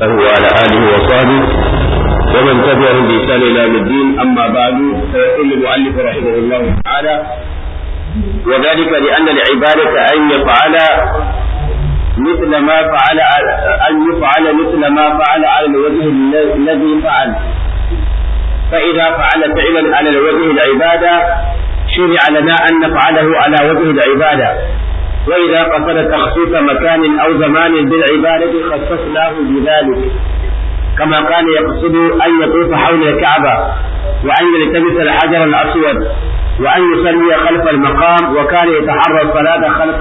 وعلى آله وصحبه ومن تبعهم بإحسان إلى يوم الدين أما بعد فيقول المؤلف رحمه الله تعالى وذلك لأن العبادة أن يفعل مثل ما فعل أن يفعل مثل ما فعل على الوجه الذي فعل فإذا فعل فعلا على الوجه العبادة شرع لنا أن نفعله على وجه العبادة وإذا قصد تخصيص مكان أو زمان بالعبادة خصصناه بذلك كما كان يقصد أن يطوف حول الكعبة وأن يلتبس الحجر الأسود وأن يصلي خلف المقام وكان يتحرى الصلاة خلف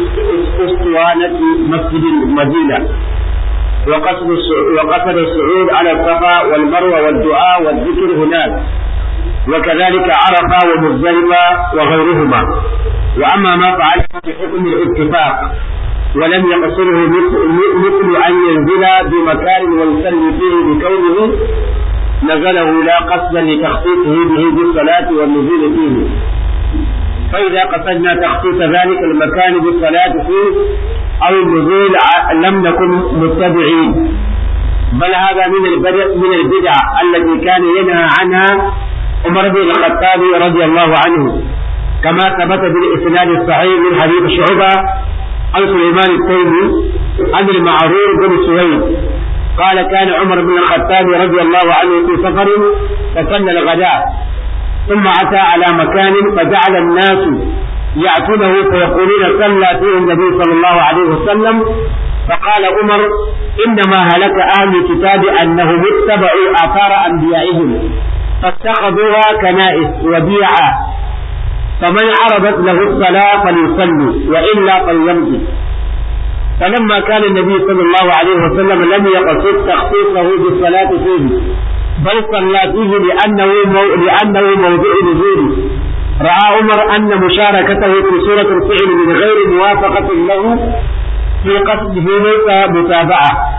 أسطوانة مسجد المدينة وقصد وقصد الصعود على الصفا والمروة والدعاء والذكر هناك وكذلك عرفة ومزدلفة وغيرهما وأما ما فعله بحكم الاتفاق ولم يقصره مثل أن ينزل بمكان ويصلي فيه بكونه نزله لا قصدا لتخصيصه به بالصلاة والنزول فيه فإذا قصدنا تخصيص ذلك المكان بالصلاة فيه أو النزول لم نكن متبعين بل هذا من البدع من البدع التي كان ينهى عنها عمر بن الخطاب رضي الله عنه كما ثبت بالإسناد الصحيح من حديث شعبة عن سليمان التيمي عن المعرور بن سويد قال كان عمر بن الخطاب رضي الله عنه في سفر فصلى الغداء ثم أتى على مكان فجعل الناس يأتونه فيقولون صلى فيه النبي صلى الله عليه وسلم فقال عمر إنما هلك أهل الكتاب أنهم اتبعوا آثار أنبيائهم فاتخذوها كنائس وبيعا فمن عرضت له الصلاة فليصلي وإلا فليمضي فلما كان النبي صلى الله عليه وسلم لم يقصد تخصيصه بالصلاة فيه بل صلى فيه لأنه مو... لأنه موضع نزوله رأى عمر أن مشاركته في سورة الفعل من غير موافقة له في قصده ليس متابعة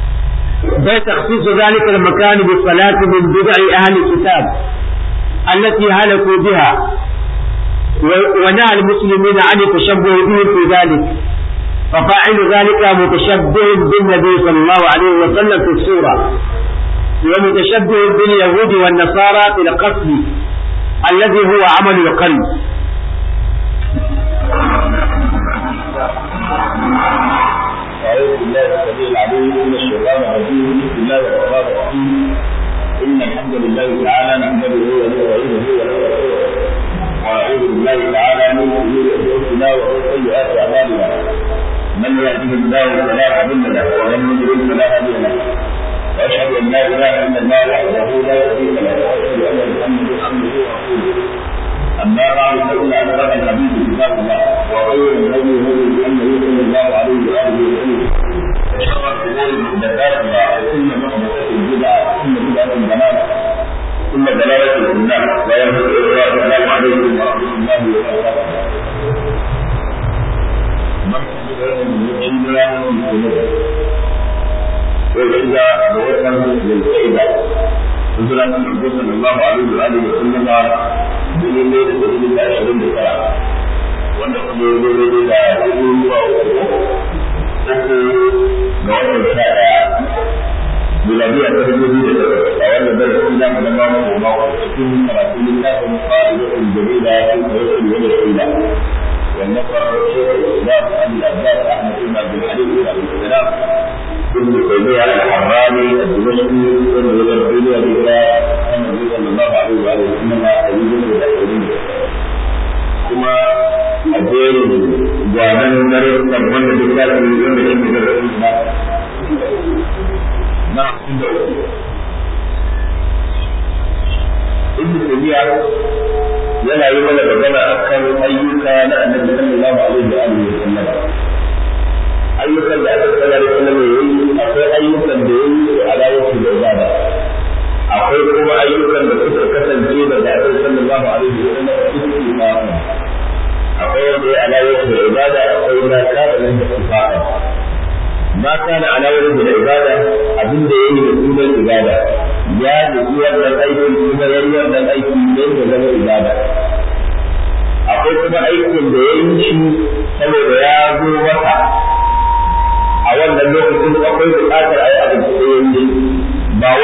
بل تخصيص ذلك المكان بالصلاة من بدع أهل الكتاب التي هلكوا بها ونهى المسلمين عن التشبه به في ذلك ففاعل ذلك متشبه بالنبي صلى الله عليه وسلم في السورة ومتشبه باليهود والنصارى في القصد الذي هو عمل القلب أعوذ بالله السميع العليم من الشيطان الرجيم بسم الله الرحمن الرحيم إن الحمد لله تعالى نحمده ونستعينه ونستغفره ونعوذ بالله تعالى من شرور أنفسنا ومن سيئات أعمالنا من يهده الله فلا مضل له ومن يضلل فلا هادي له وأشهد أن لا إله إلا الله وحده لا شريك له وأشهد أن محمدا عبده ورسوله أما بعد فإن أصدق الحديث كتاب الله وخير الهدي هدي محمد صلى الله عليه وآله وسلم وشر الأمور محدثاتها وكل محدثة بدعة وكل بدعة ضلالة ثم دلالة في النار لا ينفع الله السلام عليكم ورحمة الله وبركاته. وإذا بوسم للفائدة نزل النبي صلى الله عليه وآله وسلم من الليل الذي عشرين بسرعة wanda kuma ya zo daidai da hudu zuwa uku uku ga watan sha ɗaya miladiya ta dubu biyu da takwas a wannan darasi na mu zama mu goma cikin karatun littafin fa'idatul jamila fi tawakkul wa al-ila والنصر شيخ الاسلام ابي العباس احمد بن عبد الحليم بن عبد السلام ابن تيميه الحراني الدمشقي ابن الدنيا الى النبي صلى الله عليه واله وسلم حبيب الاحسنين kuma a jerin gwanan darussan wanda duk za su yi wanda shi ne darasin na na inda uku ibn tabiya yana yi mana magana akan ayyuka na annabi sallallahu alaihi wa alihi wa sallam ayyukan da aka sallallahu alaihi wa sallam yayi akwai ayyukan da yayi ala wasu da ibada akwai kuma ayyukan da suka kasance da da aka sallallahu alaihi wa sallam istiqama akwai wanda ya ala wasu da ibada akwai ma kana nan da istiqama ma kana ala wasu da ibada abin da yayi da sunan ibada ya nufi wannan aiki kuma ya yi wannan aiki don ya zama ibada akwai kuma aikin da ya yi shi saboda ya zo masa a wannan lokacin akwai buƙatar a yi abin da ya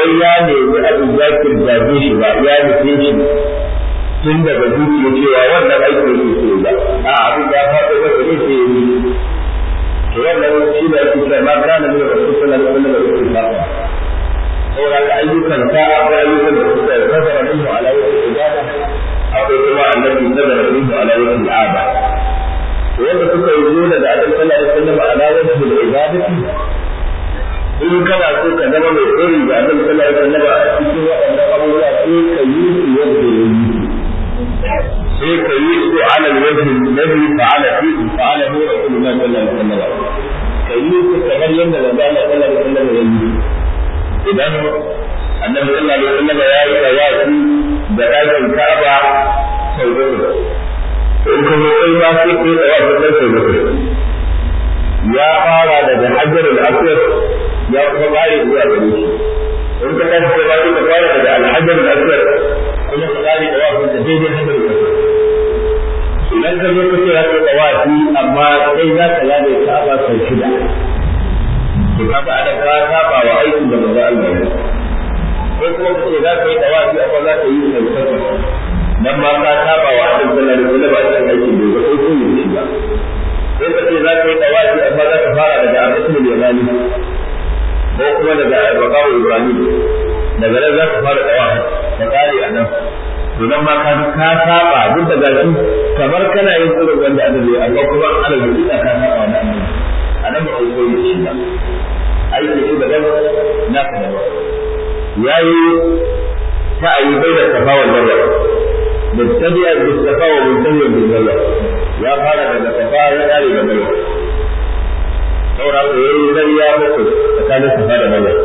wai ya nemi abin ya kirgaje shi ba ya nufe shi tun daga zuciya cewa wannan aiki yake so ba a abin ya faɗo masa ne sai ya yi to wannan shi da ake cewa ma kana ne da rasul sallallahu alaihi wasallam da yake saboda ka ayyukan ka akwai ayyukan da suka nazara minhu ala wajhi ibada akwai kuma annabi nazara minhu ala wajhi al'ada to wanda suka yi zo daga annabi sallallahu alaihi wasallam ala wajhi ibadati in kana so ka zama mai tsari da annabi sallallahu alaihi wasallam a cikin waɗannan abubuwa sai ka yi su yadda ya yi sai ka yi su ala wajhi alladhi fa'ala fi fa'ala hu rasulullah sallallahu alaihi wasallam ka yi su kamar yadda manzo Allah sallallahu alaihi wasallam ya yi idan annabi sallallahu alaihi wasallam ya yi tawafi da ɗakin Ka'aba sau uku in ka zo kai ma sai kai tawafi da sau uku ya fara daga Hajar al-Aswad ya kuma kare zuwa gare shi in ka tashi kai ma sai ka fara daga al-Hajar al-Aswad kuma ka kare tawafi da daidai Hajar al-Aswad idan ka zo ka ce ya kai tawafi amma sai za ka lade Ka'aba sau shida to kaga ana ka saba wa aikin da manzo Allah ya ko kuma kace za ka yi tawafi amma za ka yi sauƙaƙa dan ma ka saba wa Allah sallallahu alaihi wasallam a cikin aikin da ba kai kun yi shi ba sai ka ce za ka yi tawafi amma za ka fara daga Ar-Rasul Yamani ko kuma daga Bakawu Ibrahim daga nan za ka fara tawafi ka kare a nan to nan ma ka ka saba duk da gashi kamar kana yin irin wanda annabi amma kuma ana yi ka saba wa annabi anan ba kai koyi shi ba aiki shi daban na ka daban ya yi sa'ayi bai da safa wa marwa mubtadi'a bi safa wa mubtadi'a bi marwa ya fara daga safa ya kare da marwa saura ko yayi zariya muku tsakanin safa da marwa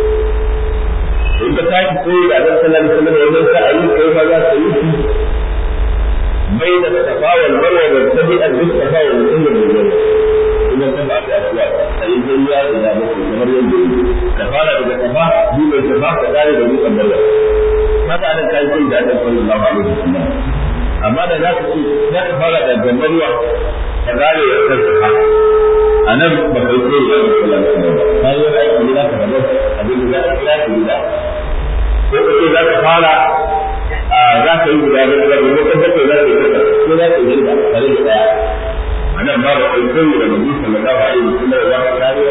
in ka tashi koyi da annabi sallallahu alaihi wasallam wajen sa'ayi kai ma za ka yi shi bai da safa wa marwa mubtadi'a bi safa wa mubtadi'a bi marwa kuma ta ba ta afuwa sai dai ya da ba ku kamar yadda ka fara daga kafa bi mai kafa ka kare da dutsen barwa kaga anan kai sai da Allah sallallahu alaihi wasallam amma da za ka ce za ka fara da gambarwa ka kare da kan kafa anan ba kai sai da Allah sallallahu alaihi wasallam kai wani aiki ne za ka rabu abin da za ka kira ki da ko kace za ka fara za ka yi guda da guda ko kan bakwai za ka yi ko za ka yi da tare da daya anan ba da kai da Nabi sallallahu alaihi wasallam ya kare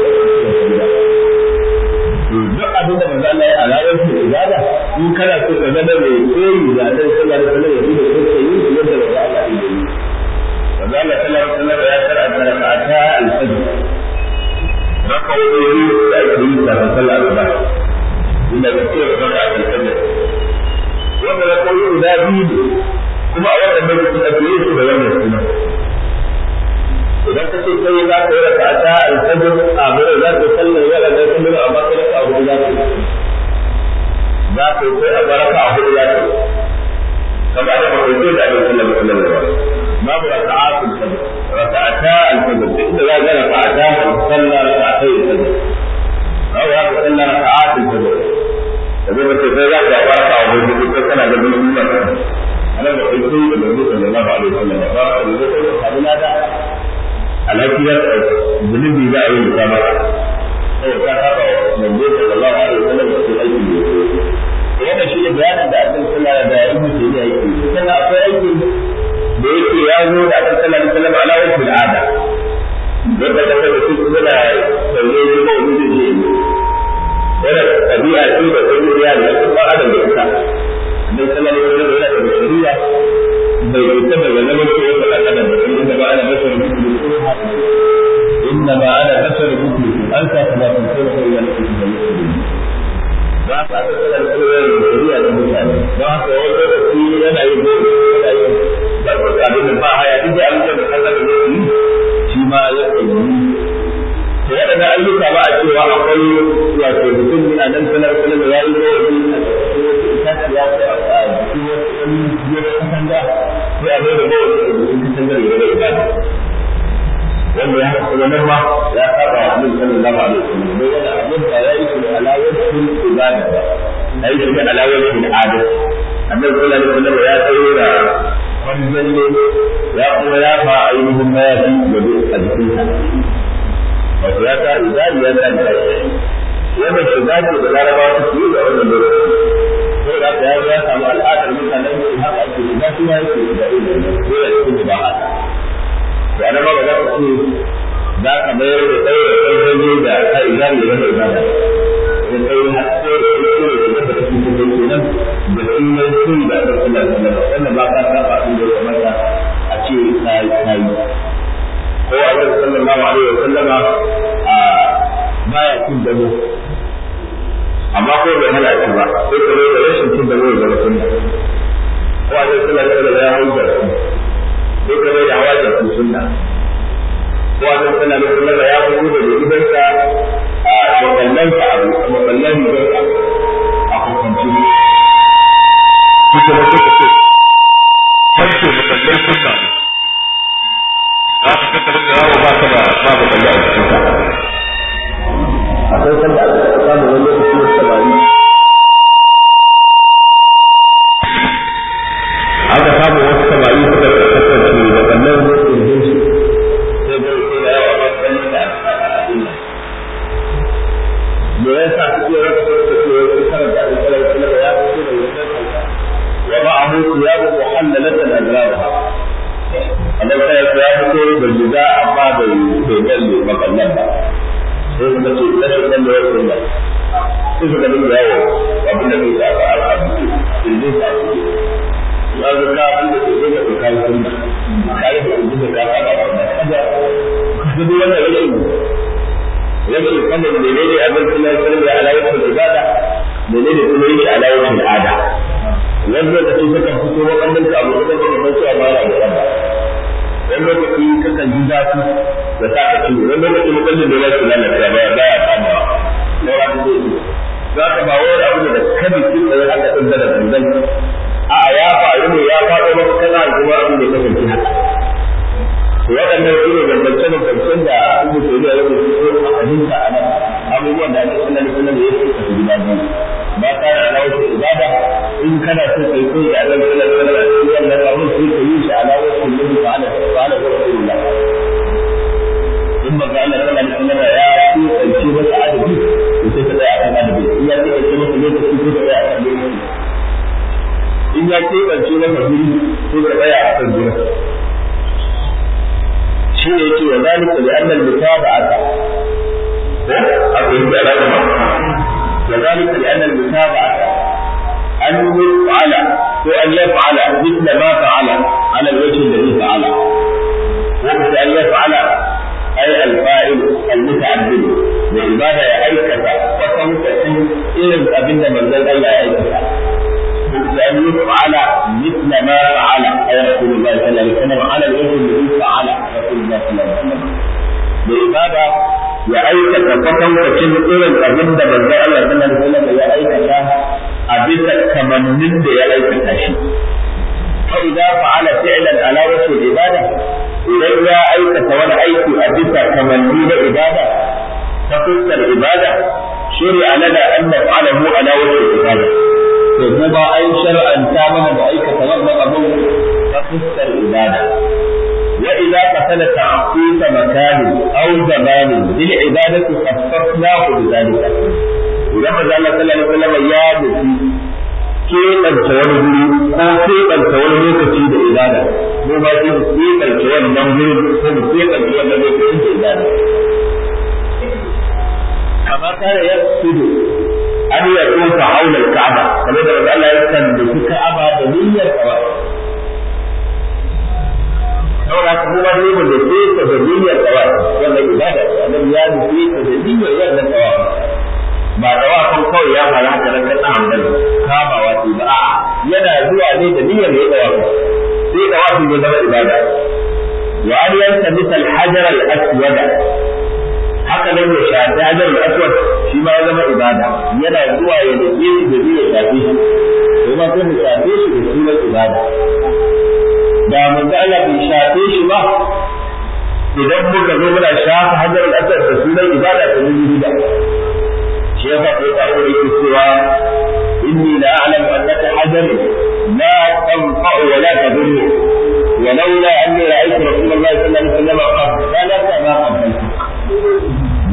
duk abin da manzo Allah ya alawar shi ibada in kana so ka zama mai koyi da Allah sallallahu alaihi wasallam ya yi da kai yi yadda manzo Allah ya yi manzo Allah sallallahu alaihi wasallam ya karanta rak'ata al-fajr rak'o'i da ake yi da sallar asuba inda ka ce rak'ata al-fajr wanda rak'o'i guda biyu kuma a wannan lokacin da ke yi su da wannan sunan idan ka ce kai za ka yi raka ta alfajir a gurin za ka sallar yara da kullum a baka raka a hudu za ka yi za ka yi kai a baraka a hudu za ka yi kama da ba kai da abin sallar sallar ba babu raka a alfajir raka ta alfajir da inda za ka raka ta sallar raka ta alfajir babu za ka sallar raka a alfajir da zai mace sai za ka baraka a hudu duk kana da bin sunna ana da kai da Nabi sallallahu alaihi wasallam ba ka da kai da lada alhakiyar zunubi za a yi musama sai ka saba wa manzo sallallahu alaihi wasallam da su aiki ne wannan shi ne bayanin da Annabi sallallahu alaihi wasallam da Ibn Taymiyyah yake sannan akwai aiki da yake ya zo da Annabi sallallahu alaihi wasallam ala wajhi al'ada wanda da kai su suna sauye shi ba wani zai yi wannan tabi'a ce da tabi'a ne kuma adam da ita Annabi sallallahu alaihi wasallam yana da shari'a bai fita daga zaman cewa da adam da inda ba ana bashar إنما أنا بشر مثلكم أنت كما تنسون إلى نفسك ba ka da kala da shari'a da mutane ba ka wani lokaci yana yin gobe yana yin da abin da ba haya duk abin da Allah da zai yi shi ma ya yi to waɗanda ayyuka ba a cewa akwai wato mutum a nan sanar sanar da ya yi gobe a cikin tafiya ko a cikin wani biyar katanga sai a bai da gobe a cikin katanga da ya ibada wanda ya haka nan ma ya saba wa Annabi sallallahu alaihi wasallam dai wanda abin da ya yi shi ala wajhin ibada ya yi shi ala wajhin adat Annabi sallallahu alaihi wasallam ya tsaya wani zalle ya kuma ya fa ainihin mayafi gado a jikinsa wato ya ta izali ya ta da wannan bai dace da larabawa su yi da wannan lokaci sai da ya ya samu al'adar mutanen su haka ake da su ya yake da irin ko ya cikin da haka to ana ba za ka ce za ka mayar da tsaye da tsaye da ka izari da wani ibada da tsaye har sai da su ne da ta cikin da kenan da sunan sun da aka kula da wannan ba ka saba abin da ya kamata a ce kai kai ko a yau sallallahu alaihi wa sallama a baya cin damo amma ko bai hana shi ba sai ka da rashin cin damo da sunna ko a yau sallallahu alaihi wa ya hauja sai ka da hawa da sunna ko a yau sallallahu alaihi wa sallama ya fito da gidansa a makallansa abu makallan gidansa a hukunci kuka da suka ce kwanke makallan sunna ne za ka tattara da yawo ba ka da ba makallan a cikin ka akwai sanda aka samu wani lokaci wasu samari aka samu wasu samari suka kasance da wannan mutum din su sai ga sai da yawa ba kan da abin me yasa suke raka suka ce wasu karanta alƙalar kula da ya fito da wannan kanka wa ma'ahu thiyabu muhallalatan azraha Allah sai ya fito da jiza amma bai bai dalle makallan ba sai suka ce rashin nan da wasu nan sai suka dinga yawo abin da kai sa a al'adu sai sa su ya ga ka abin da kai da kai sunna kai da abin da ka saba sunna kaga kaga duk wannan rashin rashin sanin menene abin sunan sirri alawatul ibada menene kuma yin shi alawatul ada wani lokaci sukan fito waɗannan ka abu da kuma ban su amana da Allah wani lokaci kakan ji zafi da sa ka ciwo wani lokaci mukallin da ya su lalata ba ba ya kama na wani zai yi za ka ba wani abu da kabi kin da haka din da dangan a ya faru ne ya faɗo maka kana kuma abin da ya kasance haka waɗannan su ne bambance-bambancen da Ibn Taymiyyah ya rubuta a hadisa a nan abubuwan da ake sunan sunan da ya fi kasu gida biyu ba ka da alawar ibada in kana so kai koyi da Allah sallallahu alaihi wasallam shi wannan abun sai ka yi shi alawar kullum ta'ala ta'ala wa rasulullah in ba ga Allah sallallahu alaihi wasallam ya ci kace masa adabi to sai ka tsaya akan adabi in ya ci kace masa lokaci ko ka tsaya akan lokaci in ya ce kace masa guri sai ka tsaya akan guri shi ne yake wa zalika li anna al-mutaba'ata ko aka yi da alama wa zalika li anna al-mutaba'ata an yaf'ala ko an yaf'ala mithla ma fa'ala ala al-wajh alladhi fa'ala ko an yaf'ala ay al-fa'il al-muta'addid da ibada ya aikata wasan kasin irin abinda manzon Allah ya aikata أن يفعل مثل ما فعل أي رسول الله صلى الله عليه وسلم على الوجه الذي فعل رسول الله صلى الله عليه وسلم بإبادة ya aikata kwatankwacin irin abin da manzo Allah sallallahu alaihi wasallam ya aikata a bisa kamannin da ya aikata shi fa idza fa'ala fi'lan ala wajhi ibada idan ya aikata wani aiki a bisa kamanni na ibada ta fuskar ibada shari'a lana an naf'alahu ala wajhi ibada to kuma an shar'anta mana da aikata wannan abin ta fuskar ibada وإذا قتل تعقيد مكان أو زمان للعبادة خصصناه بذلك إذا فزع الله صلى الله عليه وسلم يا نسي keɓanta wani guri ko keɓanta wani lokaci da ibada mu ba sai mu keɓanta wannan gurin ko mu keɓanta wannan lokacin da ibada kamar kare ya sudu an ya tsofa haular ka'aba kamar da Allah ya kan da ka'aba da niyyar kawai saboda haka kuma ne mu da ke ta da niyyar tawafi wannan ibada ce annabi ya nufi ta da niyyar wannan tawafi ba tawafin kawai ya fara haka nan kan hanbal kamawa ce ba a'a yana zuwa ne da niyyar ya tawafi sai tawafi ya zama ibada wa an yanta misal hajar al-aswad haka nan ya shafi hajar al-aswad shi ma ya zama ibada yana zuwa ya nufi shi da niyyar shafi shi kuma sai mu shafe shi da sunan ibada da manzo Allah bai shafe shi ba idan muka zo muna shafa hajar al-asad da sunan ibada ta mun bid'a shi yasa sai ka yi yake cewa inni la a'lamu annaka hajar la tanfa'u wa la tadurru ولولا أني رأيت رسول الله صلى الله عليه وسلم قد سلك ما قبلتك ni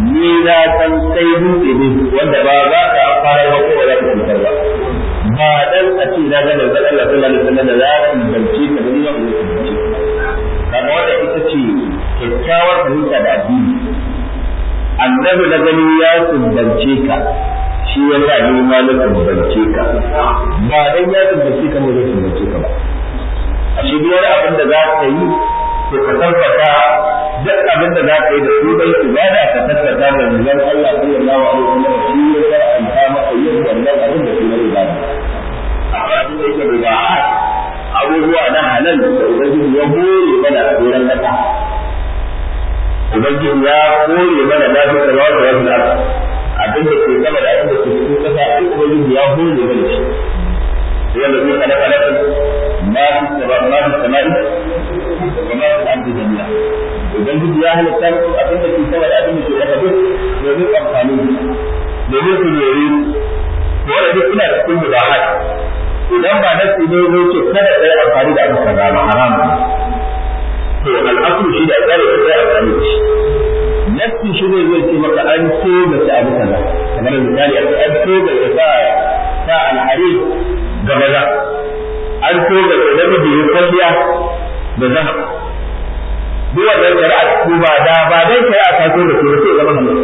na san kai dutse ne wanda ba za ka fara ba ko ba za ka cutar ba ba dan a ce na ga manzon Allah sallallahu alaihi wasallam da za ku zance ka da ni ba ku zance kaga wanda ita ce kyakkyawar fahimta da addini annabi na gani ya sumbance ka shi ya sa ni ma na sumbance ka ba dan ya sumbance ka mu zai sumbance ka ba a shi duk wani abin da za ka yi to ka tabbata duk abin da za ka yi da su dai ibada ka tabbata da manzon Allah sallallahu alaihi wasallam shi ya karanta maka yin wannan abin da shi ne ibada akwai abin da yake da abubuwa na halal da ubangiji ya hore mana a doron kasa ubangiji ya hore mana lafiya da wasu wasu kasa abin da ke sama da abin da ke cikin kasa duk ubangiji ya hore mana shi wanda zai kana kana ma fi sama ma fi sama'i wa ma fi ardi jami'a ubangiji ya halitta muku abin da ke sama da abin da ke kasa duk domin amfani domin ku yori wanda duk ina cikin mubahat idan ba nasi ne zai ce kada ka yi amfani da abu kaza ba haram to al'asulu shi da tsare ka yi amfani da shi nasi shi ne zai ce maka an so da ta abu kaza kamar misali an so da ta sa sa alhari ga maza an so da ta namiji ya kwalliya da zama duk wannan shari'a ko ba da ba dan shari'a ta so da su sai zama halal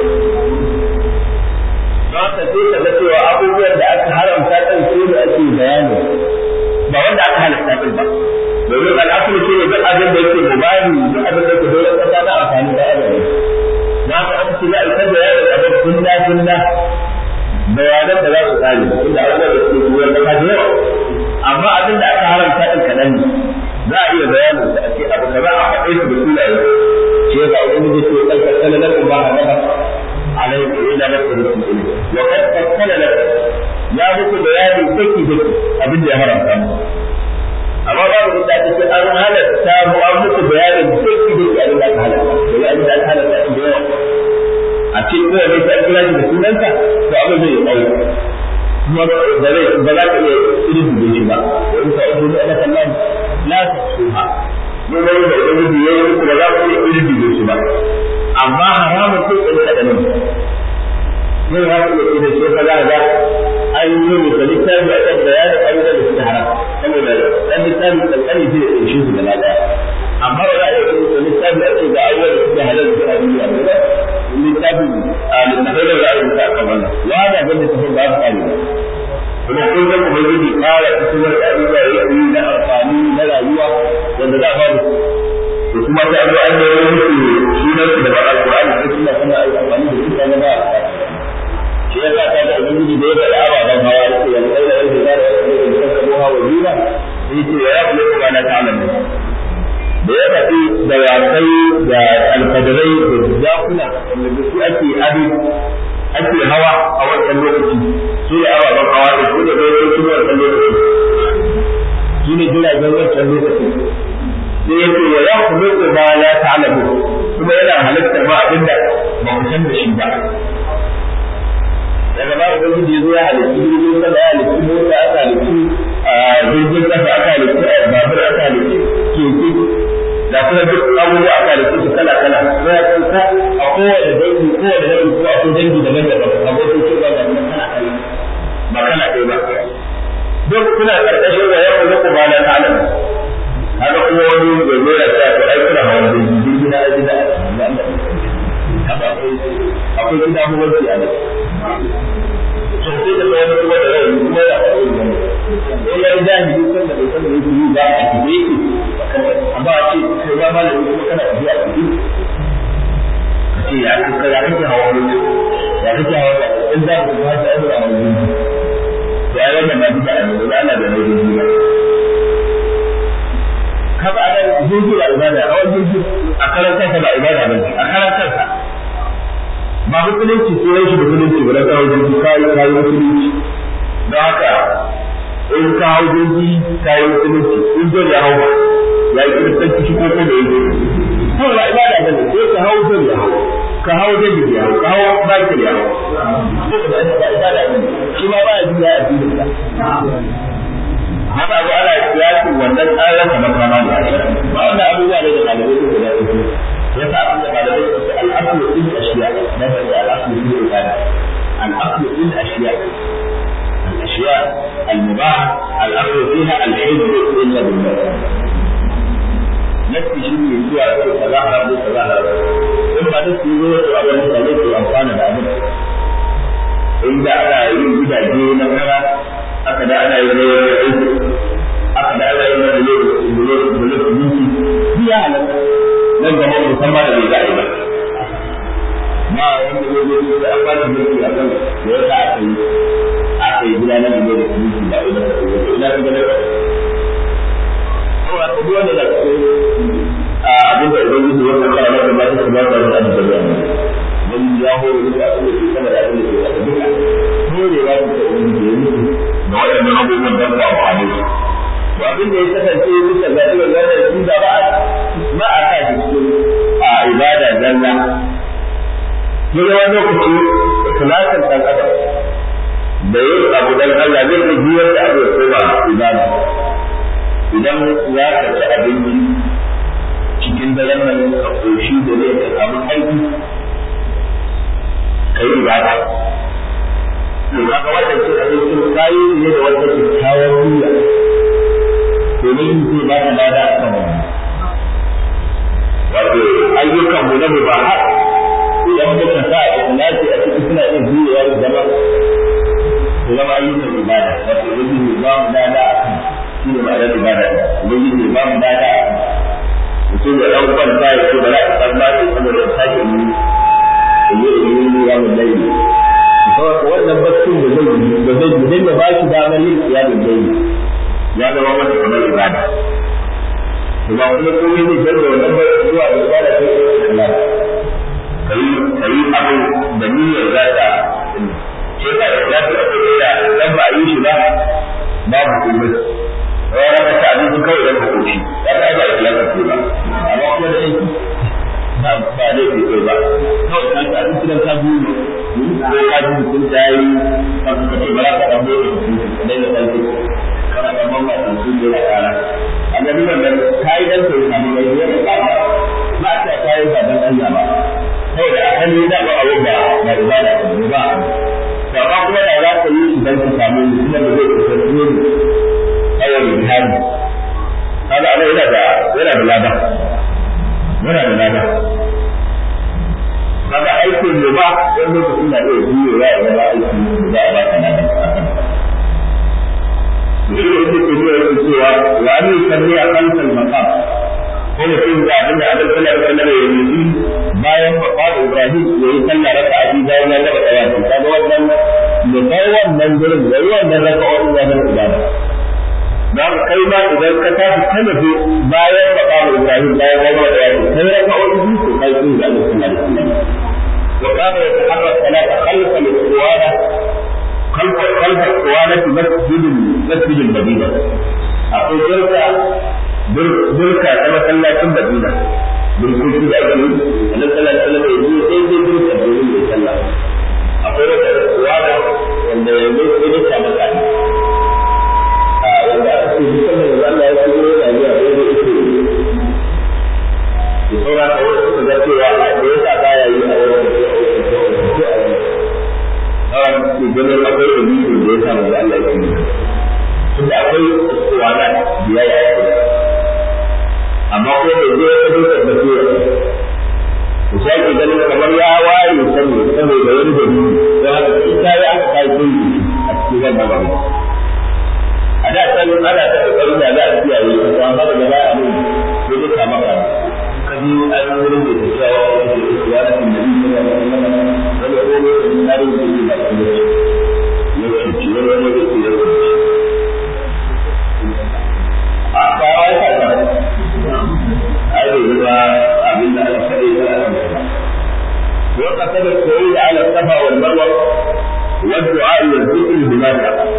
don haka sai ka ga cewa abubuwan da aka haramta kan su da ake bayani ba wanda aka halatta din ba domin al'asulu shi ne duk abin da yake mubani duk abin da yake dole kasa na amfani da abin na ka aka ce za a isar da yaron abin sunna sunna bayanan da za su tsari inda abubuwan da suke kuwar da ka yawa amma abin da aka haramta din kaɗan ne za a iya bayanin da ake abu da za a faɗe su da sunaye shi yasa ubangiji ce kalkar salalar ba a gaba عليه إلى نفسه إليه وقد فصل لك يا muku bayani daki daki abin da ya haramta mu amma babu da ta ce an halatta mu an muku bayanin daki daki abin da aka halatta da abin da aka halatta da yawa a ce ko ne ta kira shi da sunanka to abin zai yi tsawo kuma ba zai ba za ka iya irin da shi ba wani sa ido ne ana kallon la ta suha ne ba da ubangiji yayi muku ba za ku iya irin da shi ba amma haramun sai ɗan kaɗanin yin haka da da shi ka za an yi mu da littafi a kan bayanin abubuwan da suke haram saboda ɗan littafi kankani zai ɗauki su gaba ɗaya amma ba za a yi da littafi a ce ga abubuwan da suke halal da suke duniya ne ba littafi a littafai da za a yi ta kan wannan ya da ga littafin ba su kare ba kuma kun san ubangiji kara fitowar da abubuwa ya yi na amfani na rayuwa wanda za a ba da kuma ta zo an yi musu sunan su da ba alqur'ani ko sunna kuma ai amfani da su kana ba shi ya sa ta da ubangiji da ya bada ababan hawa yake ya kai da yake da yake da kabo hawa jira yake ya ya kula kuma na ta'lamu da ya faɗi da wakai da alfadarai da jakuna wanda da su ake ado ake hawa a wancan lokaci su ne ababen hawa da su ne bai su wancan lokaci su ne jiragen wancan lokaci sai ya ce ya khuluqu ma la ta'lamu kuma yana halittar ma abinda ba ku san da shi ba daga ba ubangiji yazo ya halitta jirgin sama ya halitta mota aka halitta jirgin kasa aka halitta babur aka halitta keke da kuma duk abubuwa aka halitta su kala kala ko ya kuka a kowane dangi kowane dangi ko akwai dangi daban-daban abokin ce ba ga kana kala ba kana ɗaya ba duk suna karkashin wa ya khuluqu ma la ta'lamu haka kuma wani ya zo ya sa to ai kuna hawan jirgi jirgi na aji da haka akwai akwai gida hukunci a nan to sai da wani kuma da rai kuma ya faɗi wani ko ya yi jahili kan da bai san da yake yi ba a kide yake amma a ce kai ba malami kuma kana tafiya a kide ka ce ya kake ya kake hawa wani ya kake hawa in za ku ba ta aure a wani jirgi to ai wannan ma duka a yanzu ana da rai jirgi ba kaga anan jirgi ba ibada a wani jirgi a karan kansa ba ibada ba a karan kansa ba musulunci ko yake da musulunci ba da kawo jirgi kai kai musulunci don haka in ka hau jirgi kai musulunci in zo ya hau ya yi kiristanci shi ko ko da yake ko ba ibada ba ne sai ka hau zai ya hau ka hau jirgi ya hau ka hau baki ya hau ko ba ibada ba ne shi ma ba ya ji ya addinin ka haka abu ana kiyasin wannan tsarin da makama ne ba wannan abubuwa ne da ɗalibai suke da su yasa abin da malamai su ce al'aslu fil ashiya na da al'aslu fil ibada al'aslu fil ashiya الأشياء المباحة الأصل فيها الحب إلا بالله نفسي شيء يسوع كذا حرام كذا حرام ثم نفسي يقول أبو مسلم في أنفان بعمل إن أنا يريد بدا جينا كذا أكد أنا يريد أكد أنا يريد بلوك بلوك بنتي دي أهلا لن تمر مسمى لبيعي ما wanda zai zo sai an ba shi mulki a kan da ya sa aka yi aka yi gudanar da mulki mulki ba idan ka zo ina ka ga da kawai ka duk wanda da ke a abin da ubangiji ya fara maka ba ta ba ta da abin da wani ya horo da abin da ke sama da abin da ke kasa duka horewa ta ta ubangiji ya mutu da waɗannan abubuwan don ku amfani su to abin da ya kasance bisa ga irin wannan shi da ba a ba a sa shi cikin a ibada zalla ya zama lokaci ikhlasin dan adam da yin abu dan Allah zai iya juyar da abu ya koma ibada idan za ka ci abinci cikin daren nan ka koshi da zai ka samu aiki ka yi ibada to kaga wannan cin abincin kayi ne da wata kyakkyawar niyya domin zai ba ka lada a kan wannan wato ayyukan mu na mubahat idan muka sa ikhlasi a cikin suna iya juyewa su zama su zama ayyukan ibada wato ubangiji ba mu dada a kan shi ne ma'anar ibada ubangiji ba mu dada a kan mutum ya dan kwanta ya ce ba za a san ba sai saboda ya sake yi yi yi yi ya mun dai saboda wannan baccin da zai yi da zai yi dan ya ba shi damar yin kiyamun dai ya zama masa kamar ibada ba kuma komai zai canza wannan ba zuwa da ibada sai ikhlasi kai kai abin da niyyar za ta ce ka ikhlasi a kai da dan ba a yi shi ba babu komai wani ka ta abinci kawai dan ka koshi ya ta ba ikhlasi ce ba amma kuma da aiki ba ba dai ke kai ba kawai ka ta abinci dan ka biyu ko ka ji mutum ta yi ka ka ce ba za ka dan bai mutum ka dai da kanki kana dan mamma mutum da ya kara annabi wannan kai dan sai samu gaskiya da ba ta kai ba dan Allah ba saboda asali da ba abu ba na ibada ba ba to amma kuma da za ka yi idan ka samu mutum da zai kasance ne awal jihadi kaga ana yana da yana da lada yana da lada kaga aikin ne ba wani lokacin na iya juyewa ya zama aikin da za a ba ka lada shi ne yake cewa cewa wa an yusalli a khalfal maqam ko mutum da abin da abin sallar sallar ya yi bayan maqam Ibrahim ya yi sallah raka a biyu bayan ya gaba tsawaci kaga wannan da kai wannan gurin yayi wannan raka'o'in ya zama ibada da kai ma idan ka tafi ka nufi bayan maqam Ibrahim bayan ya gaba tsawaci kai raka'o'in biyu ko kai sun da Allah sallallahu alaihi wasallam وكان يتحرك ثلاثة خلف الاسطوانة خلف خلف اسطوانة مسجد مسجد المدينة أقول بركة بركة كما صلى في المدينة بركة في أجل أن صلى الله عليه وسلم يقول إيه دي بركة بيقول يصلى أقول لك اسطوانة عند يقول إيه كما كان wanda aka ce duk sanda da Allah ya shigo yana zuwa sai dai ita yi saura ka wasu suka ga cewa a da yasa baya yi a wani kawai ke ganin akwai dalilin da ya sa mai Allah ya yi tunda akwai tsuwana biya ya yi amma ko da zai ya kado da basiya to sai ke ganin kamar ya waye sani saboda wani dalili don haka in ta yi aka kai kai a cikin wannan babu a da san ana ta kokarin da za a kiyaye ko an ba da baya a mun sai dai kama ka kaji an wurin da tafiya wa wani da ke ya da nabi sallallahu alaihi wasallam wani ko ne da tare da shi ba kuma ya ce ci wani wani da ke ya ce a ba wai ka ta ai da zuwa abin da aka faɗi da aka وقصد الصعود على الصفا والمروة والدعاء والذكر بما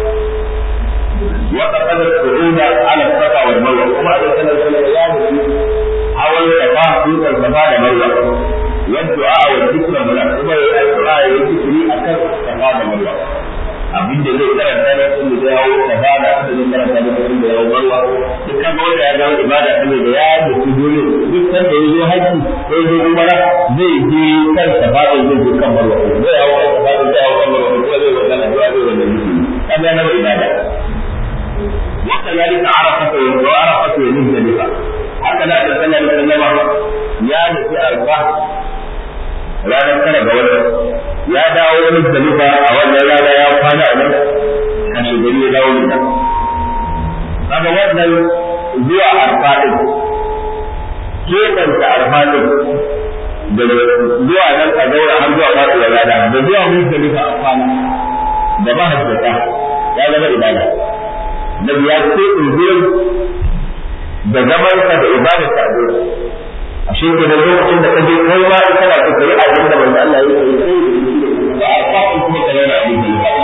وقصد الصعود على الصفا والمروة وما أرسل الأيام حول الصفا فوق الصفا والمروة والدعاء والذكر بما ثم الدعاء والذكر أكثر الصفا والمروة abin da zai karanta da sun da yawo kafara da zai karanta da sun da yawo barwa duk kan wanda ya ga ibada saboda ya da su dole duk san da yazo haji ko yazo umara zai je kan safara zai je kan barwa zai yawo kan safara zai yawo kan barwa ko zai wannan addu'a zai wannan kaga na ibada وكذلك عرفة وعرفة ومزدلفة هكذا صلى الله عليه وسلم يا نسي أربعة ranar tara ga wata ya dawo wani zalifa a wannan rana ya kwana a nan kashe gari ya dawo ne kaga wannan zuwa arfa din keɓanta arfa din da zuwa nan a zaura har zuwa faɗuwar rana da zuwa mun zalifa a kwana da mahajjata ya zama ibada Nabi ya ce in da zamansa da ibadarsa a gurin a shi ke da lokacin da kaje kai ma in kana so kai abin da manzo Allah ya yi sai da a fa kuma ka yana abin da ya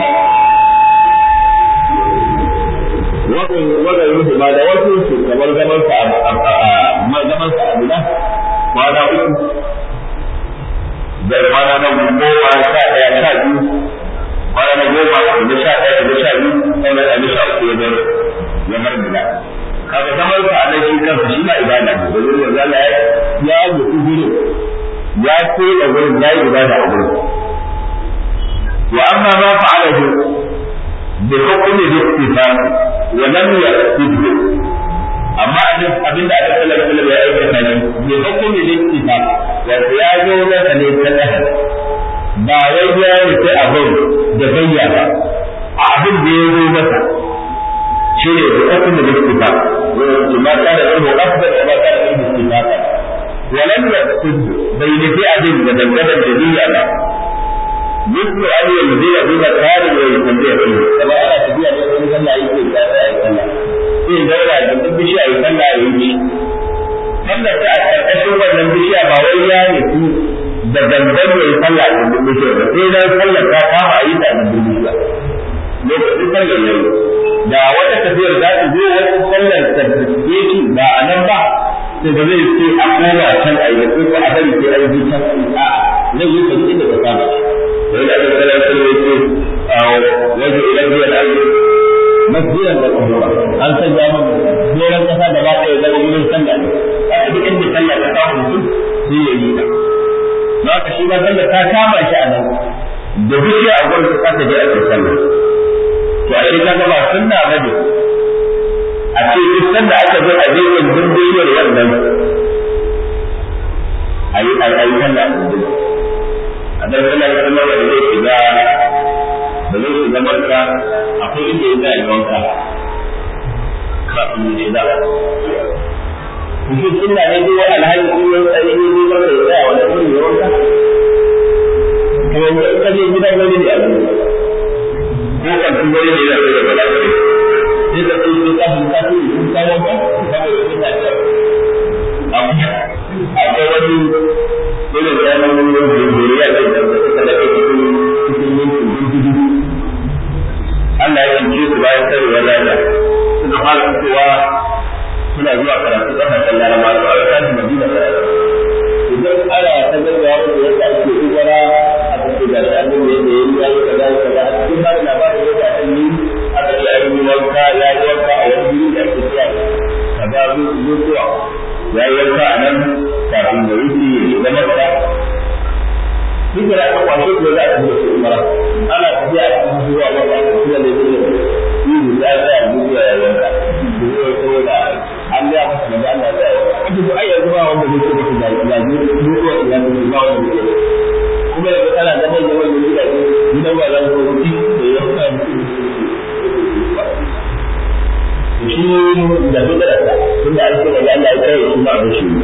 wannan wannan yin ba da wasu su kamar zaman sa a zaman sa a Mina kwana uku da kwana na goma sha ɗaya sha biyu kwana na goma da sha ɗaya da sha biyu sannan da sha uku ya bar ya bar Mina kaga zaman sa a shi kansa shi ma ibada ne da wurin da Allah ya ya yi gurin ya ce da wurin ya yi ibada a wurin wa amma ma fa'alahu bi hukmi al-ittifaq wa lam yaqsidhu amma abinda aka sallar sallar ya aikata ne bi hukmi al-ittifaq wa ya zo na ne ta dahar ba wai ya rufe abin da bayyana a abin da ya zo masa shi ne da hukmi al-ittifaq وما كان علمه أفضل وما كان علمه اتفاقا ولم يقصد بين فئة مدلدة جديدة مثل أن ينزل بمكان ويسميه فيه كما أنا تبيع من صلى يمكن كذا أي صلى إيه دولة جنب بشيء أي صلى يمشي Sallar ta a ƙarƙashin wannan bishiya ba wai ya nufi da gangan ya yi sallah a gindin bishiya ba sai dan sallar ta kama a yi ta a gindin bishiya. Lokacin sallar ya yi. da wata tafiyar za ta zo wata sallar tafiye shi ba a nan ba sai ba zai ce a koma can a yi ko a bari sai a yi can a zai yi sabu inda ka samu da yana da sallar sallar ce a wajen ilan biyar da ake masjidan da kuma an sanya min doron kasa da ba ta yi zama wurin sallah ne a duk inda sallah ta samu mutum sai ya yi ta ba ka shi ba sallar ta kama shi a nan da bishiya a gurin ta je ake sallah to a shi kaga ba sunna bane a ce duk sanda aka zo a jirgin dindiyar wannan ayi ayi sallah a dan sallah ya sallah da zai shiga da zai shiga marka akwai inda ya zai wanka kafin ya shiga Kusur sunna ne duk wani alhaji in yi tsaye ne ne ba ya tsaya wani wurin ya wanka. To yanzu in ka je gidan wani ne a duniya. ko kan sun gari ne da da bala sai sai da su su kafin ka su sun kawo ba saboda sun da ta amma akwai wani irin zaman zuriya da da suka da ke cikin cikin yankin gudu Allah ya yanke su bayan sarewar rana suka fara fitowa suna zuwa karatu kasashen larama su aka tashi madina karatu idan ana ta gaggawa da yadda ake ubara aka ce ga shi annabi yadda ya yi ya yi kaza kaza a cikin ba da labarin yadda aka yi aka ce an yi wanka ya yi wanka a wani guri da ake cewa kaza zuwa ya yi wanka a nan kafin da wuce ya zama kaza duk da aka kwashe ko za a tafi da su umara ana tafiya a cikin zuwa wanda aka tura da zuwa yi da ya tsaya zuwa ya wanka zuwa saboda an ga masa da Allah ya yi wanda su ai yanzu ba wanda zai ce maka da ya ji zuwa ya ji ba wanda zai kuma yanzu kana da mai yawan da gidaje gidan ba za ku wuce da ya fara mutum shi da bid'a ta tunda an ce da Allah ya kai shi ba da shi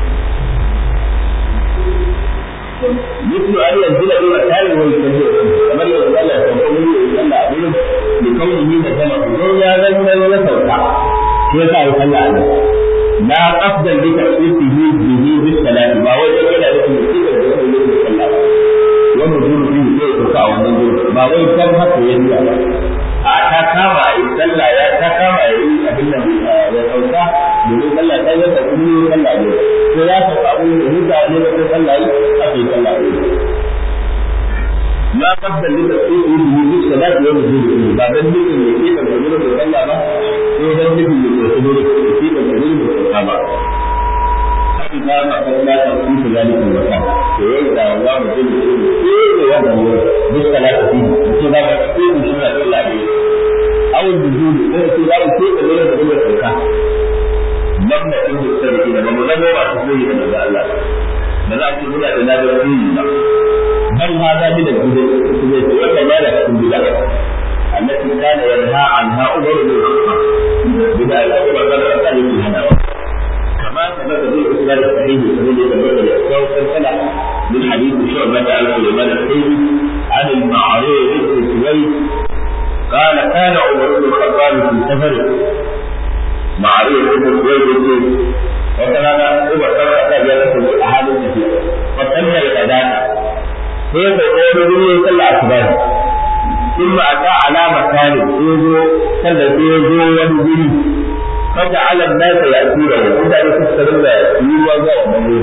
مثل أن ينزل إلى مكان ويكبر كما يقول الله سبحانه وتعالى أبيه لكونه مكانه الدنيا غير ويسوع كيف يصلى عليه لا قصد لتأسيسه به بالصلاة ما هو يجب أن يكون مصيبا ونزول فيه كيف يقع ونزول ما هو يكون حتى ينزل a ta kama a yi sallah ya ta kama a yi abin nan ya sauka domin sallah ta yi ta kuma yi sallah ne ko ya sauka abin da huta ne da ko sallah yi a kai sallah ne ما قبل لتأسيسه به بالصلاة wajen mutum ba dan nufin ya ke da gurin da Allah ba ko dan nufin ya ke gurin da ke da gurin da ba haka ba ma kan da ta ku da zalikin wata to yau da Allah mutum da ke da wannan wurin duk salatu fi ce ba ka ko shi da Allah ne awul bujudi ko ce ba ku ke da gurin da gurin da lam na in da sarki da mu zama ba su koyi da Allah ba za ku muna da nadar koyi ba bal hada min al-bid'a kuma wannan ma da cikin bid'a التي كان ينهى عنها عمر بن الخطاب بدأ الأمر قد أتى هذا كما ثبت في الإسلام الصحيح الذي يتبين الإسلام سلسلة من حديث شعبة عن سليمان الحيثي عن المعروف بن سويد قال كان عمر بن الخطاب في سفر معروف بن سويد يقول وكان عمر بن الخطاب يدخل أحد كثير فسمى الأذان sai ka wani guri ya salla asibari in ba a ta alama kane sai zo salla sai ya zo wani guri kaga alam nasa ya tura wa mutane su suka rinda yi ruwa zuwa wannan guri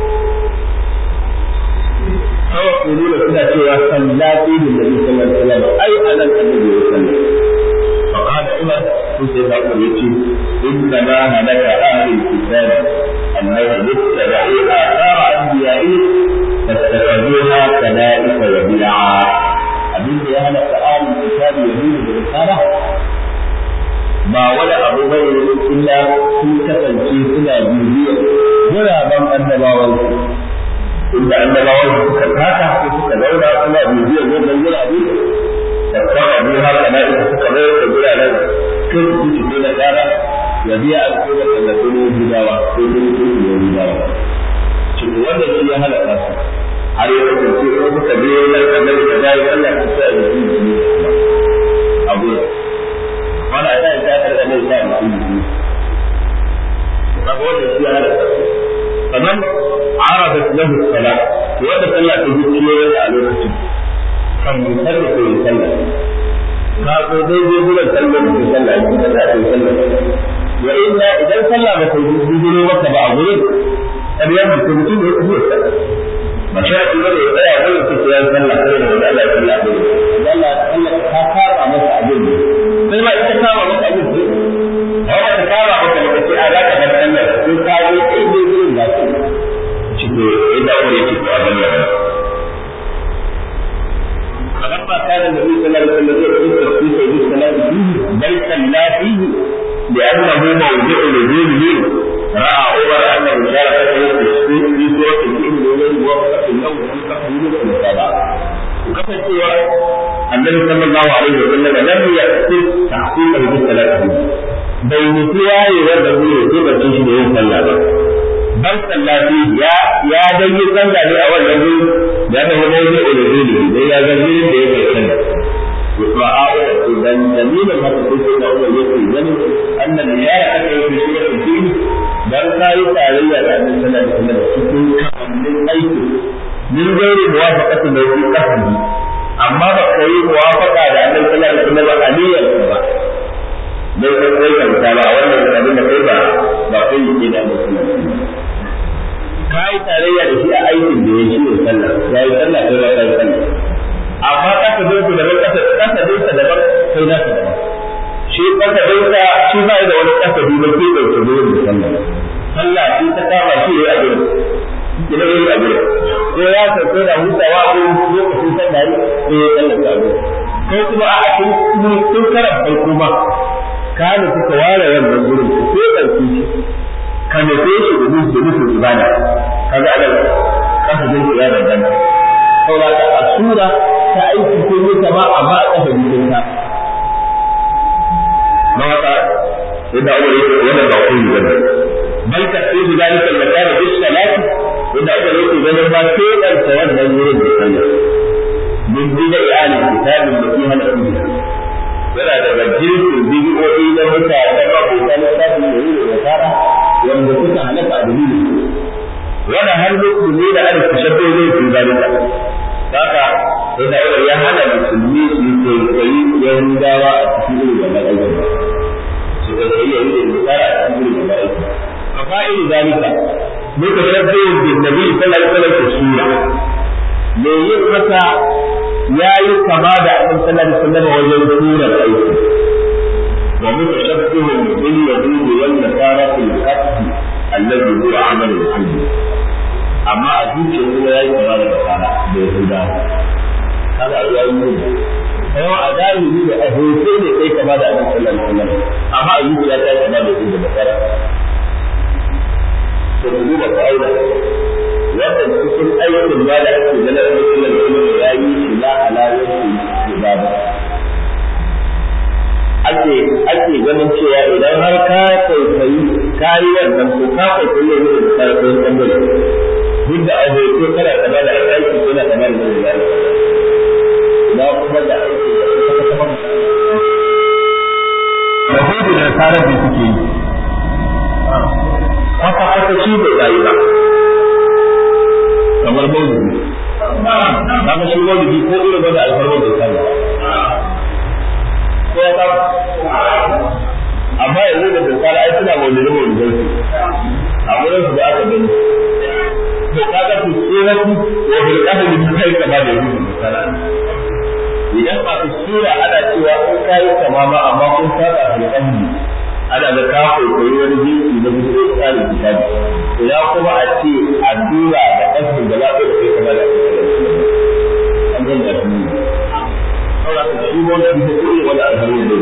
kawai ku nuna suna cewa sallati da nabi sallallahu alaihi wasallam ai anan annabi ya salla فقال عمر كنت يقول يتي انما هلك اهل الكتاب انهم اتبعوا اثار انبيائهم فاتخذوها كنائس وبيعا abin da ya halaka ahlul kitabi yahudu da nasara ba wani abu bane illa sun kasance suna bibiyar guraben annabawan inda annabawan suka taka ko suka zauna suna bibiyar wannan gurabe da kama biyu haka na ita suka mai da guraren kan su ci na tsara ya biya alƙawar da kuma gudawa ko kuma kuma gudawa cikin wannan shi ya halaka su har ya kasance ko suka biyo nan kamar da dai Allah ya sa ya yi shi abu wala ta yi ta da mai sa ya yi kaga wannan shi ya halaka su sannan arabat lahu salat wanda sallah ta ji ciwo a lokacin kan mutar da ke sallah ka ko dai zai gudan sallah da ke sallah ya sallah ta yi sallah wa inna idan sallah ba ta yi maka ba a gurin ƙaryar da mutum ya tafi sallah ba shi ake bane ya tsaya wani su ya sallah kai da wanda Allah ya sallah abin Allah Allah ka kama masa abin ne sai ma ita kama masa abin ne ba ba ta kama masa da kace a zaka bar sallah sai ka yi sai dai gurin da su cike inda wani yake ko abin da فلما كان النبي صلى الله عليه وسلم يذكر في سيد الصلاة فيه بل صلى فيه لأنه موضع نزوله رأى عمر أن مشاركته في في سورة الجن وغير موافقة له في تقديم المتابعة وكفى النبي صلى الله عليه وسلم لم يقصد تحقيقه بالصلاة فيه بين سواي والذي يجب أن تشهد يوم صلى بل صلى فيه يا يا دني صلى لي أول نبي لأنه موضع نزوله إذا زميل بيت رأى إذا دليل هذا الشيء أول يقول أن المشاركة في سورة الجن dan ka yi tarayya da annabi sallallahu alaihi wasallam cikin kamannin aiki min gairi muwafaqati da yake kasbi amma ba ka yi muwafaqa da annabi sallallahu alaihi wasallam aliyar ba dai kai kai kanta ba wannan abin da kai ba ba kai yake da annabi sallallahu alaihi wasallam ka yi tarayya da shi a aikin da ya shi sallah ya yi sallah kai ba kai sallah amma kasa dai ku daban kasa kasa dai sa daban kai na daban shi kasa dai sa shi ba da wani kasa dai ba ke dauke da yin sallah sallah shi ta kama shi yayi abin ki da yayi abin ko ya sauke da hutawa ko lokacin sallah ne ya sallah ta abin ko kuma a cikin tun karan farko ma ka ne kuka ware wannan gurin ko dauke shi ka nufe shi da nufin ibada kaga anan kasa dai ya danganta saboda a sura ta aiki ko ne ta ba amma a kafa jikin ta ma haka yadda Allah yake wannan ba ku ne bal ta fi zalika al-makan bi salati yadda Allah yake ganin ba sai dan ta wannan wurin da sallah min bida iyali kitabin da fiha al-umma yana daga jirgin bidiyoyi na mutane ba ko ta lissafi da yi da fara wanda suka halaka a dalilin wani har musulmi da an tashabbe zai fi zalika haka sai da ya hana musulmi su yi kwaikwayi yahudawa a cikin irin wannan aikin su kwaikwayi yahudu da nasara a cikin irin wannan aikin a fa'il zalika muka shabbe bin nabi sallallahu alaihi wasallam sura me yin haka ya yi kama da annabi sallallahu alaihi wasallam wajen surar aiki wa mutashabbihun bil yahudi wal nasara fil qasd alladhi huwa amal al-qalbi amma a zuciya kuma ya yi kama da nasara da yahuda kaga ya yi ne yawa a zahiri da a hoto ne kai kama da annabi sallallahu alaihi wasallam amma a zuciya ta kama da yahuda da nasara to duba ka aina wannan cikin aikin ba da ake gana da mutum da ya yi shi la alawar ibada ake ake ganin cewa idan har ka kwaikwayi kayi wannan ko ka kwaikwayi ne da karfin bangare duk da abu ko kana kama da aiki ko na kama da zai na kuma da aiki da suka kama da Yahudu da Sarabi suke yi kwata kwata shi bai rayu ba kamar maulidi kaga shi maulidi ko irin wanda alfarmar bai sani ko ya ta amma yanzu da tsara ai suna maulidi maulidin su a wurin su da aka gani to kaga su suratu wa bil qadri bi kai kama da yanzu da tsara idan a sura ana cewa in kai kama ma amma kun saba bil qadri ana da ka koyi wani jinsi na gudu tsarin kitabi ina kuma a ce addu'a da ƙasar da lafiya da kai kama da an zan da su saboda ka shi wanda bi da koyi wani alharu ne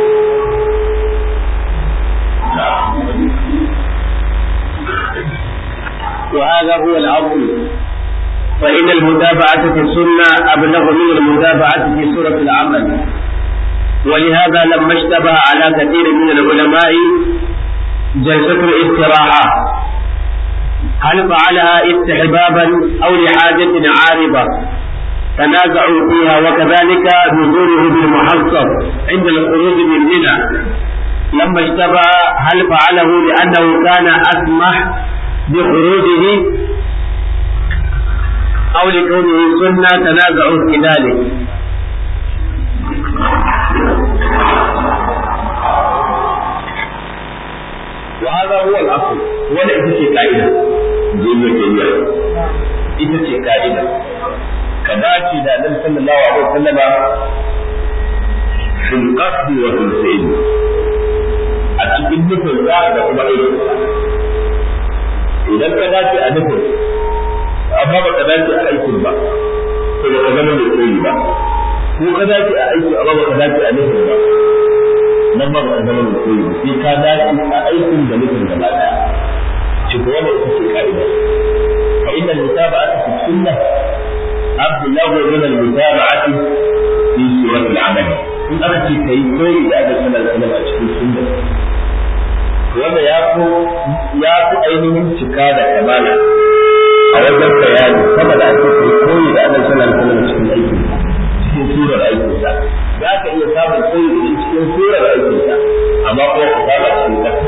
وهذا هو الأصل فإن المتابعة في السنة أبلغ من المتابعة في سورة العمل ولهذا لما اشتبه على كثير من العلماء جلسة الاستراحة هل فعلها استحبابا أو لحاجة عارضة تنازعوا فيها وكذلك نزوله بالمحصب عند الخروج من منى لما اشتبه هل فعله لأنه كان أسمح بخروجه أو لكونه سنة تنازعوا في ذلك وهذا هو الأصل ولا إذا قاعدة جيبة جيبة إذا قاعدة كذاتي دا النبي صلى الله عليه وسلم في القصد وفي الفعل أتكلم نفل ذا da kuma aiki idan ka dace a nufin amma ba ka dace a aikin ba to ba ka zama mai koyi ba ko ka dace a aiki amma ba ka dace a nufin ba nan ba ka zama mai koyi sai ka dace a aikin da nufin gaba daya shi ko wannan ita ce ka'ida fa inna al-mutaba'ata fi sunnah abdullahu min al-mutaba'ati fi surat al-amal in aka ce kai koyi da aka sanar da a cikin sunna wanda ya fi ya fi ainihin cika da kamala a wajen bayani sama da ake kai koyi da aka sanar da cikin aikin cikin surar aikinsa za ka iya samun koyi da shi cikin surar aikinsa amma kuma ku saba cikin ƙasa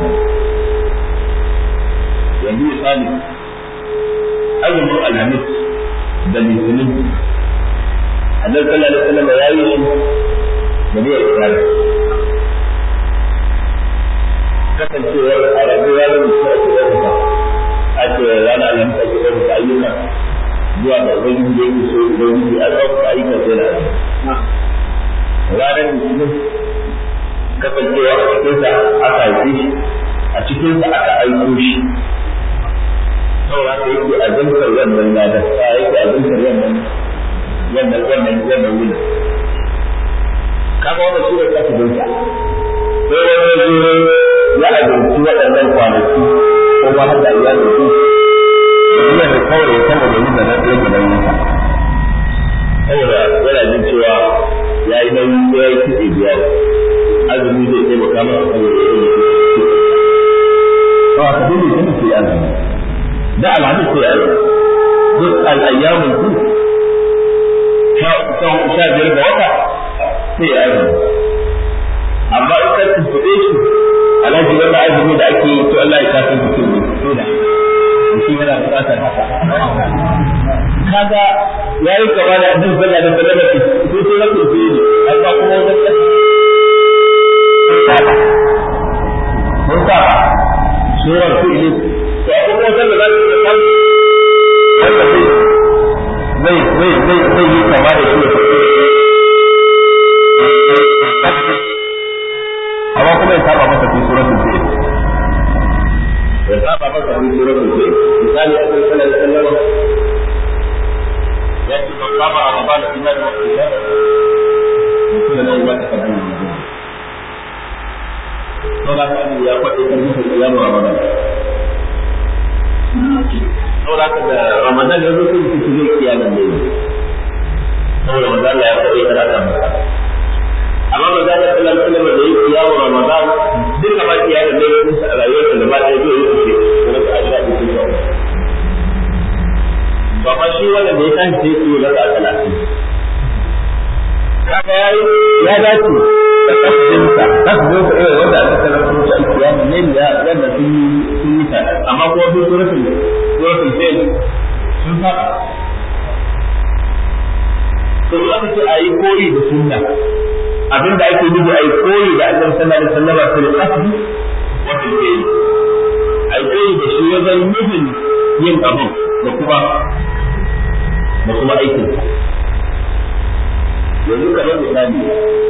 yanzu misali azumin alhamis da litinin annabi sallallahu alaihi wasallam ya yi shi da niyyar ibada kasancewar a rabu ranar da su ake ɗaukaka ake rana alhamis ake ɗaukaka ayyuka zuwa ga ubangiji da yake so ubangiji a ɗaukaka ayyukan sai na ranar litinin kasancewa a cikinsa aka haife shi a cikinsa aka aiko shi saboda haka yake azantar wannan ladar a yake azantar wannan wannan wannan wannan wuni kaga wannan sura ta dinka sai wani zuro ya azanci waɗannan kwanaki ko ma har da iyalin su yana da kawai ya kama da nuna na ɗaya gidan nasa saboda yana jin cewa ya yi nauyi ko ya yi kitse biya azumi zai taimaka masa saboda ya yi kitse ba ka dole ne sai azumi da alhamis sai azumi duk al'ayyamin ku sha biyar ga wata sai azumi amma in ka tuntuɓe shi alhaji wanda azumi da ake yi to Allah ya kafin mutum ne to da shi yana buƙatar haka kaga yayi gaba da annabi sallallahu alaihi wasallam ko sai rabu sai ne amma kuma wannan mun saba surar fi'li to abubuwan da za su yi kan wanda zai zai zai zai zai yi kama da shi kuma ya saba masa fi suratul fi'l ya saba masa fi suratul fi'l misali a cikin sallar sallar ya ce ban saba ramadan da imani wa qiyam mutum da ya ta kaddama to da kan ya faɗi kan mutum qiyam ramadan saboda haka da ramadan ya zo sun fi zai kiyaye ne saboda manzo Allah ya faɗi kana kan amma ba za ka kalla kalla da yi kiyawo ramadan duka ba kiyaye da ne musu a rayuwarsa da ba ɗaya zai yi kuce kuma ka ajira ku kuce ba ma shi wanda da ya kan sai ku yi raka talatin kaga ya ya dace da kasdinsa kasdinsa irin wanda aka sanar da mutu alkiyama ne ya wanda sun yi sun yi ta amma kuma sun suratul suratul fail sun faɗa to in aka ce a yi koyi da sunna abinda ake nufi a yi koyi da annabi sallallahu alaihi wasallam fil qasdi wa fil fi'l a yi koyi da shi wajen nufin yin abin da kuma da kuma aikin yanzu kamar misali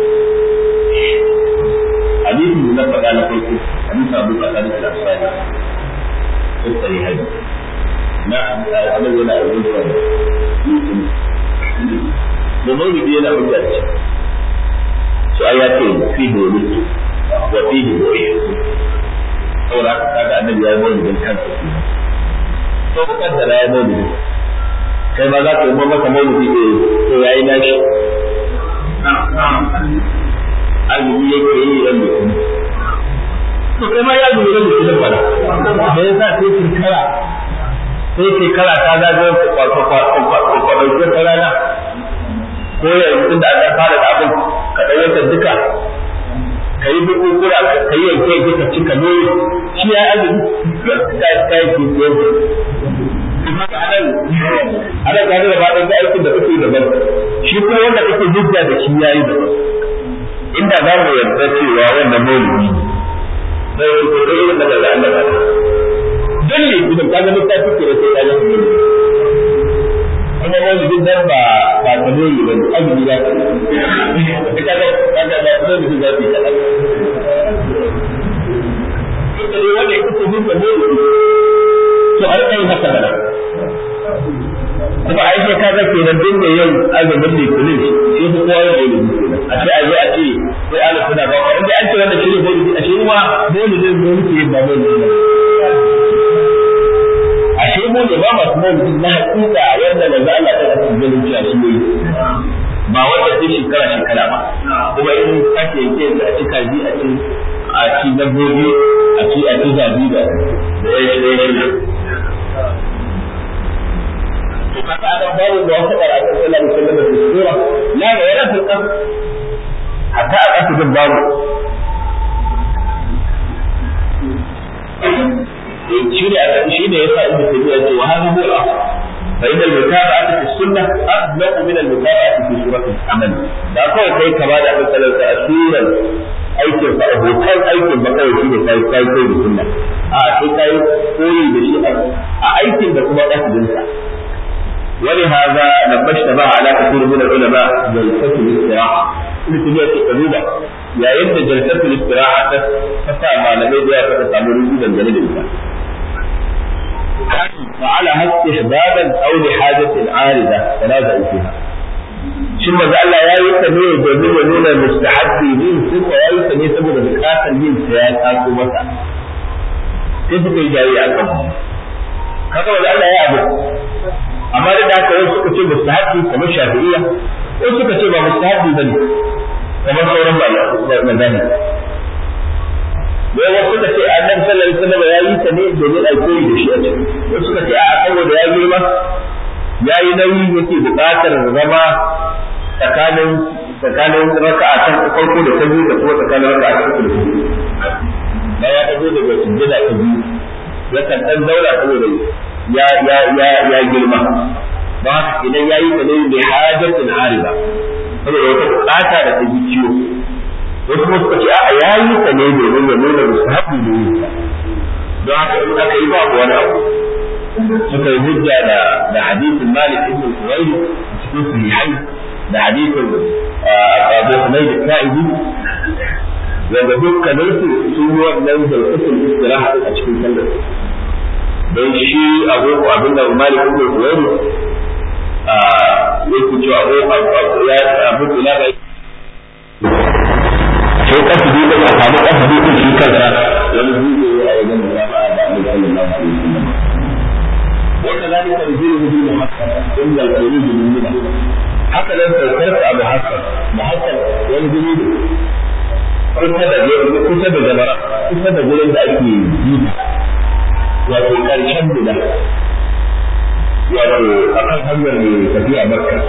hadisin da na faɗa na farko hadisin abu kasar da asali sun tsari hadi na annabi yana abin da da maulidi yana hujja da shi su ai ya ce fi hulutu wa fi hulutu saboda haka kaga annabi ya yi maulidin kansa to ku kaddara ya maulidin kai ma za ka yi maka maulidi eh to yayi nashi azumi yake yi ran da kuma to kai ma ya zuwa da shi fara me yasa sai shekara sai shekara ta zagayo kwato kwato kwato kwato ta rana ko yanzu da aka fara da abin ka ɗaukar duka ka yi bukukura ka yi yanke yanke ka cika noyi shi ya azumi ka ka yi kikiyar ana gane da faɗin aikin da kake daban shi kuma wanda kake hujja da shi yayi daban inda za mu yarda cewa wannan maulidi zai yi ko irin da daga Allah ba dan ne idan ka ga littafi ke da sai ka ga kuma maulidin nan ba ba ta noyi ba azumi ya ka ka ga ka ga ba ta noyi za ki kada ita ne wanda ita ce hujja maulidi to a rika yin haka da kuma ai sai kaga kenan din da yau azumin litinin shi ko kowa ya yi kenan a ce a zo a ce sai Allah suna ba ko inda an ce wannan shi ne maulidi a shi ma maulidin ne muke ba maulidi a shi mu ne ba masu maulidi na hakika wanda manzo Allah ta kasu ganin cewa shi ne ba wanda sai shekara shekara ba kuma in kake yake da a ci kaji a ci a ci dabbobi a ci a ci zabi da da ya shi shi فقد أخبار الموافقة على صلى الله عليه وسلم في السورة لا ولا في القصر حتى أقصد الباب شيء شيء يسعى ابن تيمية وهذا هو الأصل فإن المتابعة في السنة أبلغ من المتابعة في سورة العمل. لا قول كي كما دعا مثلا سورة aikin sa abokan aikin ba kawai shine kai kai kai da sunna a sai kai koyi da shi a aikin da kuma kasdin sa ولهذا لما اشتبه على كثير من العلماء جلسة الاستراحة ابن تيمية القلوبة يا يد جلسة الاستراحة تسعى ما لم يدعي فتسامر وجودا جليلا فعلها استحبابا او لحاجة عارضة تنازعوا فيها shin maza Allah ya yi ta ne domin ya nuna mustahabbi ne sun ya yi ta ne saboda bukatar yin sa ya taso masa sai suka yi jayi a kan kaga maza Allah ya abu amma da haka wasu suka ce mustahabbi kamar shafi'iyya wasu suka ce ba mustahabbi bane kamar sauran mazani wai wasu suka ce annabi sallallahu alaihi wasallam ya yi ta ne domin a koyi da shi a ciki wasu suka ce a'a saboda ya girma ya yi nauyi yake buƙatar zama tsakanin tsakanin raka'a ta farko da ta biyu da kuma tsakanin raka'a ta uku da ta biyu da ya dago daga sujjada ta biyu ya kan dan zauna saboda ya ya ya ya girma don haka idan ya yi ta ne bi hajatin ariba saboda wata buƙata da ta ji ciwo wasu kuma suka ce a'a ya yi ta ne domin ya nuna musahabi ne don haka in aka yi babu wani abu suka yi hujja da da hadisin Malik ibn Suwaid cikin sahihai da hadisin Abu Humayd al-Sa'idi wanda dukkanin su sun yi wannan zarfatul istiraha a cikin sallar don shi abu abin da malik ibn Huwayr a yake cewa abu ya abu ila bai sai kasidi da a samu kasidi din shi kansa wani zuwa a wajen da ba da Annabi sallallahu alaihi wasallam وكذلك يزيله بمحسن إلا الخروج من منه haka nan saukar abu hasan muhassar wani guri ne kusa da kusa da jamara kusa da gurin da ake yi wato karshen guda wato a kan hanyar mai tafiya makka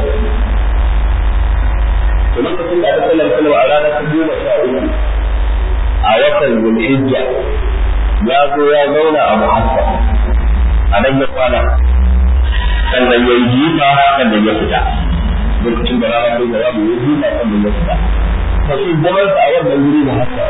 to lokacin da aka sallar sallar a ranar ta goma sha uku a watan zulhijja ya zo ya zauna a muhassar a nan ya kwana sannan ya yi jifa sannan ya fita lokacin da rana ko da babu yaji na kan da fita to shi zaman sa a wannan guri da haka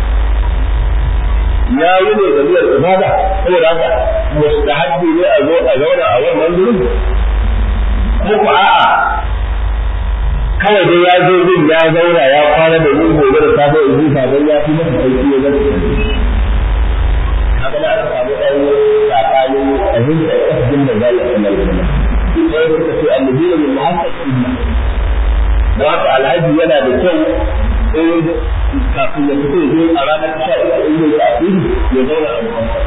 ya yi ne da niyyar ibada saboda haka mustahabbi ne a zo a zauna a wannan gurin ko ko a'a kawai dai ya zo din ya zauna ya kwana da yin gobe da safe in ji sabon ya fi masa sauki ya zama haka da aka samu ɗan tsakanin fahimtar ƙasdin da zai a sanar da sai suka ce annabi ne min muhassab sunna don haka alhaji yana da kyau in kafin ya fito ya a ranar sha uku in zai tafi ya zauna a muhassab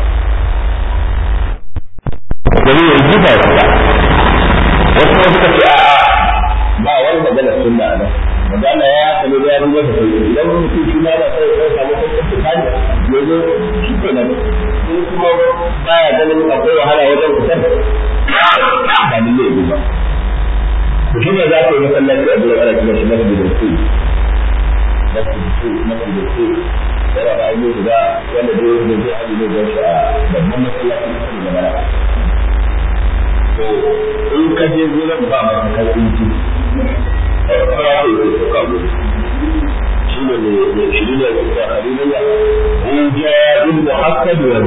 domin ya ji ba fita wasu kuma suka ce a'a ba wani magana sunna a nan magana ya haka ne da ya rubuta da sauki idan mutum shi ma da sai ya samu sauƙin fitani ya zo shi ke nan in kuma baya ganin akwai wahala wajen fitar ba ni ne ba to shi ne za ka yi masallaci a gurin ana kiran shi masjid al-qud masjid al-qud masjid al-qud yana da ayyuka guda wanda dai ne zai haɗu ne don shi a babban masallacin kasar da mara to in ka je gurin ba mai kakar inci fara ko yi ko kawo shi ne ne shi ne da haririya in ja bil muhassab wa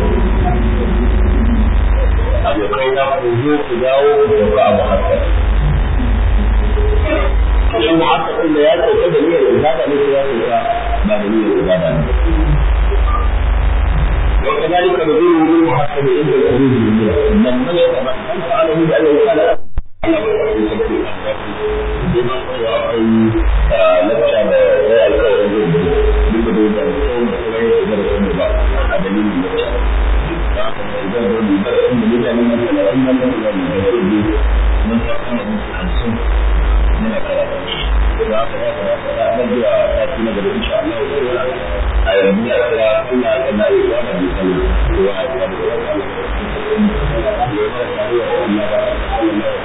abokai na ku zo ku dawo ku sauka a muhassab shi muhassab da ya sauka da niyyar ibada ne ko ya sauka ba da niyyar ibada ne وكذلك نزول بالمحسن عند الخروج من منى من من يتمكن فعله بأنه قال بما هو أي لبشة لا الكون duk da da mutum da kuma yin da sun ba a dalilin da ta da ka da da da da sun da da mun da wannan da da da da mun ta kuma mun hansun muna karatu da ka da da da da da ta kuma da insha Allah a yanzu a kira ina da na yi wa da misali wa da da da da da da da da da da